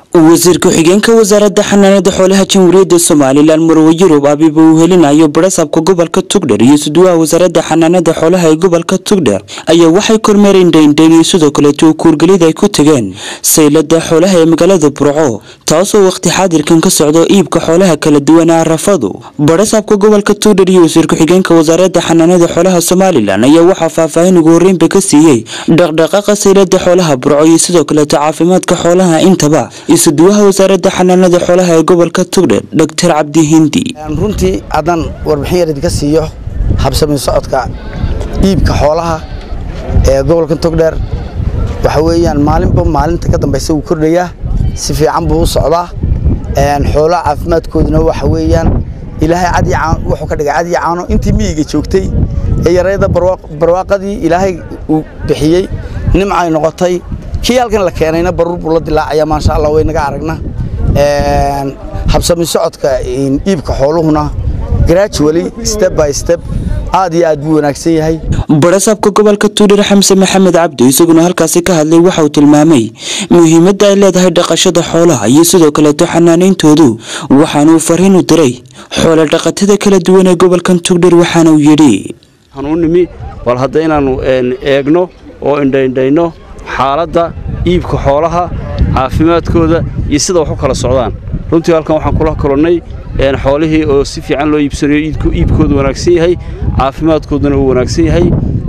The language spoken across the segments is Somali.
wasiir ku-xigeenka wasaaradda xanaanada xoolaha jamhuuriyadda somalilan marwe yurub abiba uu helinayo barasabka gobolka tugdher iyo suduwaha wasaaradda xanaanada xoolaha ee gobolka tugdher ayaa waxay kormeereen dhaindhayn iyo sidoo kaleeto kuurgelida ay ku tageen saylada xoolaha ee magaalada burco taasoo waqti xaadirkan ka socdo iibka xoolaha kala duwan ee arafadu barasabka gobolka tugdher iyo wasiir ku-xigeenka wasaaradda xanaanada xoolaha somalilan ayaa waxaa faahfaahin ugu horreynba ka siiyey dhaqdhaqaaqa saylada xoolaha burco iyo sidoo kaleeto caafimaadka xoolaha intaba isuduwaha wasaaradda xanaanada xoolaha ee gobolka tugdher doctor cabdi hindi runtii haddaan warbixin yar idinka siiyo habsami socodka iibka xoolaha ee gobolka togdheer waxa weeyaan maalinba maalinta ka dambaysa wuu kordhayaa si fiican buu u socdaa xoolaha caafimaadkooduna waxa weeyaan ilaahay cad wuxuu ka dhigay cad iyo caano intii miyiga joogtay ee yarayda barwaaqadii ilaahay uu bixiyey nimcay noqotay kii halkan la keenayna baruur buu la dilaacaya maasha allah waynaga aragna habsami socodka iibka xooluhuna gradually step by step aad iyo aad buu wanaagsan yahay barasabka gobolka tuudhir xamse maxamed cabdi isaguna halkaasi ka hadlay waxa uu tilmaamay muhiimadda ay leedahay dhaqashada xoolaha iyo sidoo kaleeto xanaanayntoodu waxaanuu fariin u diray xoolo dhaqatada kala duwan ee gobolkan tugdhir waxaana uu yidhi waxaan u nimi bal hadda inaannu eegno oo indhaindhayno xaaladda iibka xoolaha caafimaadkooda iyo sida wax u kala socdaan runtii halkan waxaan kula kolonnay xoolihii oo si fiican loo iibsanayo iibkoodu wanaagsan yahay caafimaadkooduna uu wanaagsan yahay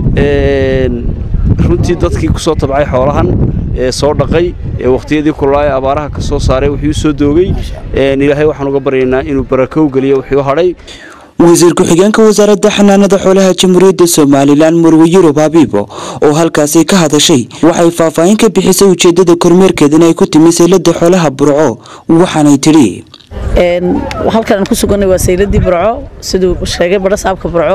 runtii dadkii ku soo tabcay xoolahan ee soo dhaqay ee wakhtiyadii kululaaya abaaraha ka soo saaray wixii u soo doogay ilaahay waxaan uga baryaynaa inuu barakow geliyo wixii u hadhay wasiir ku-xigeenka wasaaradda xanaanada xoolaha jamhuuriyadda somalilan marwe yurub habiibo oo halkaasi ka hadashay waxay faahfaahin ka bixisay ujeedada kormeerkeedana ay ku timi saylada xoolaha burco waxaanay tidhi halkan aan ku suganay waa sayladii burco siduu sheegay badhasaabka burco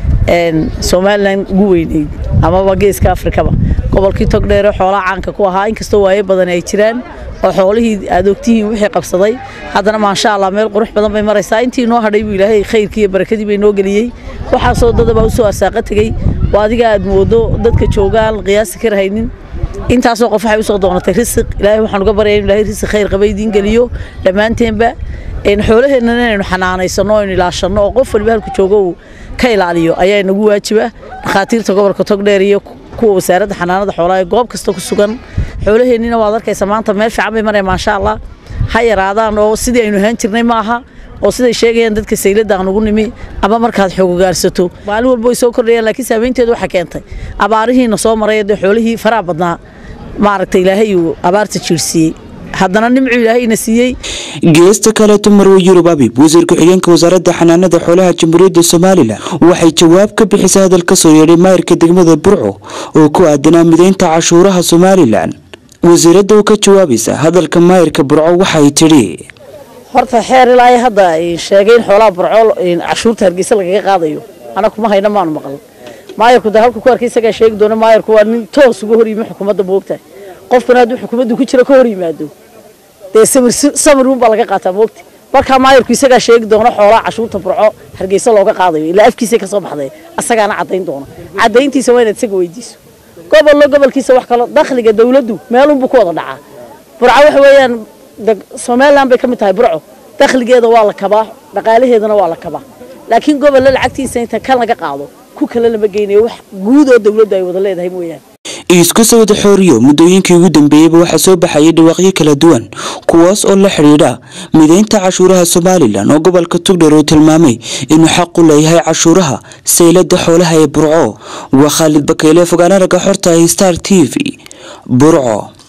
somalilan ugu weyneyd amaba geeska afrikaba gobolkii togdheere xoolaha caanka ku ahaa inkastoo waayo badan ay jiraan oo xoolihii aad ogtihiin wixii qabsaday haddana maasha allah meel qurux badan bay maraysaa intii noo hadhay buu ilaahay khayrkii iyo barakadii bay noo geliyey waxaasoo dadabaa usoo arsaaqa tegey oo adiga aad moodo dadka joogaan qiyaasi kar haynin intaasoo qof waxay usoo doonatay risiq ilaahay waxaan uga baryaya inu ilahay risiq khayr qaba idiin geliyo dhammaanteenba xoolaheennana inaynu xanaanaysano aynu ilaashanno oo qof waliba halku joogo uu ka ilaaliyo ayaa inagu waajiba dhakhaatiirta gobolka togdheer iyo kuwa wasaaradda xanaanada xoolaha ee goob kasta ku sugan xoolaheennina waad arkaysa maanta meel fiican bay maraya maasha allah ha yaraadaan oo sidii aynu ahaan jirnay ma aha oo siday sheegayaan dadka sayladda aan ugu nimi ama markaad xoogogaarsato maalin walba way soo kordhayaan laakiin saameynteedu waxaa keentay abaarihiina soo maray dee xoolihii faraha badnaa maaragtay ilaahay uu abaarta jiirsiiyey haddana nimcu ilaahayna siiyey geesta kaleeto marwe yurub abib wasiir ku-xigeenka wasaaradda xanaanada xoolaha jamhuuriyadda somalilan waxay jawaab ka bixisay hadal ka soo yeedhay maayirka degmada burco oo ku aadanaa mideynta cashuuraha somalilan wasiiradda oo ka jawaabaysa hadalka maayirka burco waxay tidhi horta xeer ilaa hadda sheegay in xoolaha burco cashuurta hargeysa lagaga qaadayo ana kuma hayna maanu maqlan maayirku de halku ku arkay isagaa sheegi doona maayirku waa nin toos uga hor yimi xukuumadda moogtahay qofkana hadduu xukuumaddu ku jiro ka hor yimaado dee samir uun baa laga qaataa moogta markaa maayirku isagaa sheegi doona xoolaha cashuurta burco hargeysa looga qaadayo ilaa afkiisa ka soo baxday asagaana caddayn doona caddayntiisa waa inaad isaga weydiiso gobollo gobolkiisa wax kalo dakhliga dawladdu meelunbuu ku wada dhacaa burco waxa weeyaan somalilan bay ka mid tahay burco dakhligeeda waa la kabaa dhaqaalaheedana waa la kabaa laakiin gobolla lacagtiisa inta kan laga qaado ku kale lama geynayo wax guud oo dawladdu ay wada leedahay mooyaane isku sawada xooriyo muddooyinkii ugu dambeeyeyba waxaa soo baxayay dhawaaqyo kala duwan kuwaas oo la xidhiidha mideynta cashuuraha somalilan oo gobolka tugdher uu tilmaamay inuu xaq u leeyahay cashuuraha saylada xoolaha ee burco waa khaalid bakeyle fogaana ragga xorta star t v burco